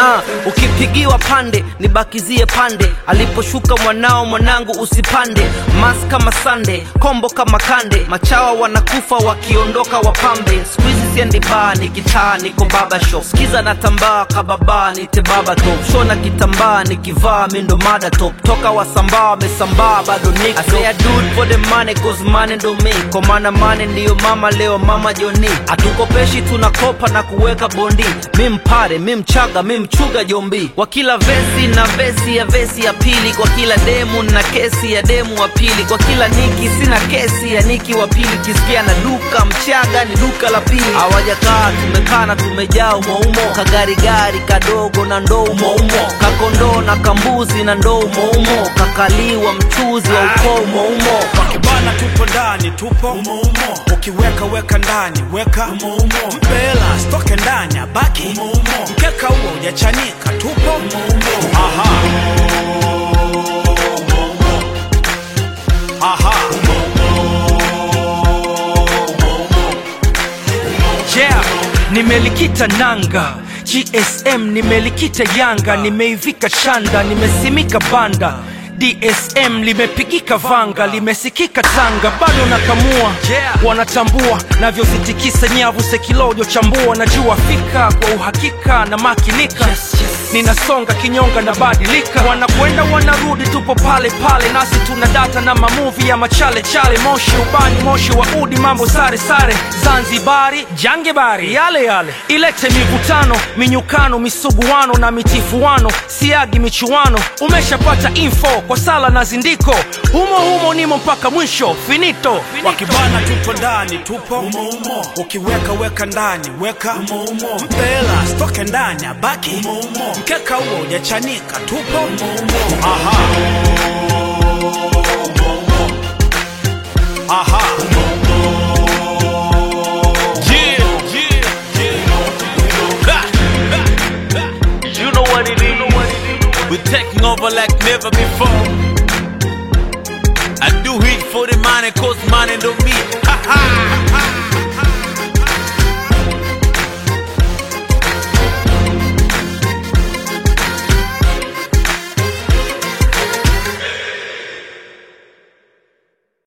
uh, ukipigiwa pande nibakizie pande aliposhuka mwanao mwanangu usipande mas kama sande kombo kama kande machawa wanakufa wakiondoka wapambe skuizi siendi baa nikitaa niko baba shop skiza na tambaa kababa nite baba top shona kitambaa nikivaa mindo mada top toka wasambaa wamesambaa bado niko I say I do it for the money cause money ndo me kwa maana money ndiyo mama leo mama joni hatukopeshi tunakopa na kuweka bondi mi mpare mi mchaga mi mchuga jombi kwa kila vesi na vesi ya vesi ya pili kwa kila demu na kesi ya demu wa pili kwa kila niki sina kesi ya niki wa pili kisikia na duka mchaga ni duka la pili hawajakaa tumekaa na tumejaa umoumo kagarigari kadogo na ndoo umoumo kakondoo na kambuzi na ndoo umoumo kakaliwa mchuzi wa ukoo umoumo wakibana tupo ndani tupo umoumo ukiweka weka ndani weka umoumo mpela stoke ndani abaki umoumo mkeka huo ujachanika tupo umoumo aha aha yeah nimelikita nanga gsm nimelikita yanga nimeivika shanda nimesimika banda dsm limepigika vanga limesikika tanga bado nakamua Yeah. wanatambua navyozitikisa nyavu sekilojo chambua najua fika kwa uhakika na makinika ninasonga kinyonga na badilika wanakwenda wanarudi tupo pale pale nasi tuna data na mamuvi ya machale chale moshi ubani moshi wa udi mambo sare sare zanzibari jangebari yale yale ilete mivutano minyukano misuguano na mitifuano siagi michuano umeshapata info kwa sala na zindiko humo humo nimo mpaka mwisho finito, finito. wakibana tupo ndani tupo umoumo ukiweka weka ndani weka umoumo mpela stoke ndani abaki umoumo mkeka huo ujachanika tupo umoumo aha aha Yeah, yeah, yeah. Ha, ha, ha. You know what it is. We're taking over like never before. I do it for the money, cause money don't me.